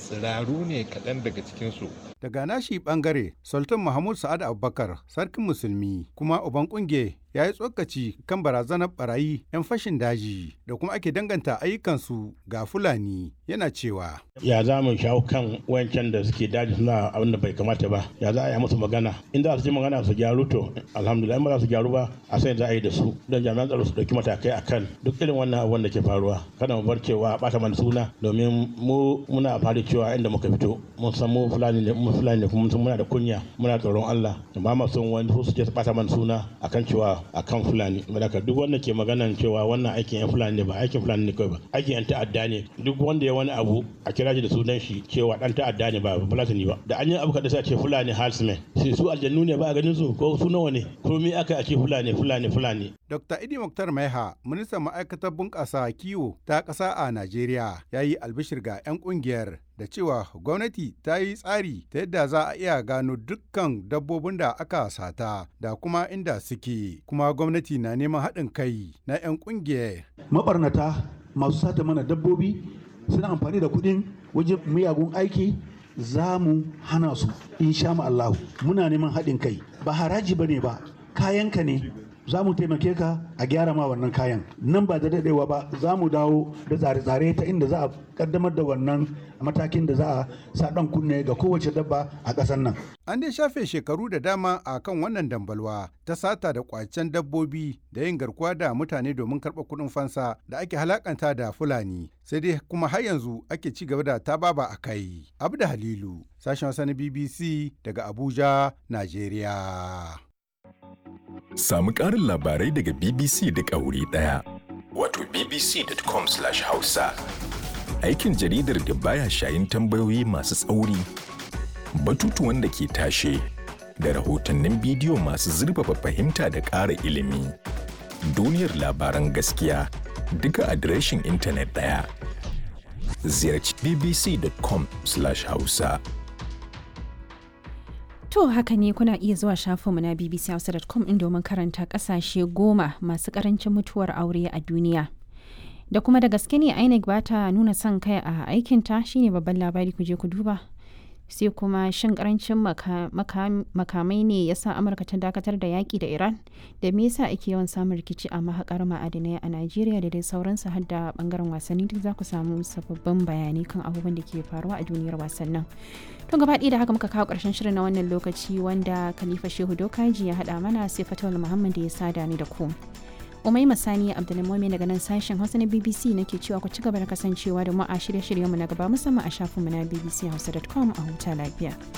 tsiraru ne kaɗan daga cikinsu Daga nashi bangare, Sultan Mahmud Sa'ad Abubakar, sarkin musulmi, kuma uban kunge ya yi tsokaci kan barazanar barayi 'yan fashin daji da kuma ake danganta ayyukansu ga Fulani yana cewa. ya za mu shawo kan wayancan da suke daji suna abin da bai kamata ba ya za a yi musu magana in za su ji magana su gyaru to alhamdulillah in ba za su gyaru ba a sai za a yi da su don jami'an tsaro su dauki matakai akan duk irin wannan abin da ke faruwa kada mu bar cewa a bata mana suna domin mu muna fari cewa inda muka fito mun san mu fulani ne mu fulani ne kuma mun san muna da kunya muna tsoron Allah ba ma son wani su je su bata mana suna akan cewa akan fulani saboda duk wanda ke maganan cewa wannan aikin yan fulani ne ba aikin fulani ne kawai ba aikin yan ta'adda ne duk wanda ya wani abu a kira shi da sunan shi cewa dan ta'adda ne ba fulatani ba da an yi abu kada sai a ce fulani halsmen sai su aljannu ne ba a ganin su ko su nawa ne komai aka a ce fulani fulani fulani Dr. Idi Muktar Maiha, ministan ma'aikatar bunƙasa kiwo ta ƙasa a Najeriya, ya yi albishir ga 'yan ƙungiyar da cewa gwamnati ta yi tsari ta yadda za a iya gano dukkan dabbobin da aka sata da kuma inda suke, kuma gwamnati na neman haɗin kai na 'yan ƙungiyar. mabarnata masu sata mana dabbobi suna amfani da kuɗin wajen miyagun aiki za mu hana su insha Allahu muna neman haɗin kai ba haraji ba ne ba kayanka ne za mu taimake ka a gyara ma wannan kayan nan ba da daɗewa ba za mu dawo da tsare-tsare ta inda za a kaddamar da wannan matakin da za a sa ɗan kunne ga kowace dabba a ƙasar nan An dai shafe shekaru da dama a kan wannan dambalwa ta sata da kwacen dabbobi da yin garkuwa da mutane domin karɓar kuɗin fansa da ake halakanta da Fulani. Sai dai kuma har yanzu ake ci gaba da tababa a kai. Abda Halilu, sashen wasa na BBC daga Abuja, Najeriya. Samu ƙarin labarai daga BBC da wuri ɗaya. Wato bbc.com/hausa. Aikin jaridar da baya shayin tambayoyi masu tsauri. Batutuwan da ke tashe da rahotannin bidiyo masu zurfafa fahimta da ƙara ilimi. Duniyar labaran gaskiya duka adireshin intanet ɗaya. Ziyarci bbc.com/hausa. To haka ne kuna iya zuwa shafinmu na bbchausa.com in domin karanta kasashe goma masu karancin mutuwar aure a duniya. Da kuma da gaske ne INEC ba ta nuna son kai a aikinta shine babban labari ku je ku duba. Sai kuma shin karancin makamai ne ya sa Amurka ta dakatar da yaƙi da Iran da me yasa ake yawan samun rikici a mahaƙar ma'adinai a Najeriya da dai sauransu har da bangaren wasanni duk za ku samu sababbin bayanai kan abubuwan da ke faruwa a duniyar wasannin. To gaba da haka muka kawo ƙarshen shirin na wannan lokaci wanda Khalifa Shehu Dokaji ya haɗa mana sai Fatawul Muhammad da ya sada ni da ku. Umai Masani Abdulmumin daga nan sashen Hausa na BBC nake cewa ku ci gaba da kasancewa da mu a shirye-shiryenmu na gaba musamman a shafinmu na bbchausa.com a huta lafiya.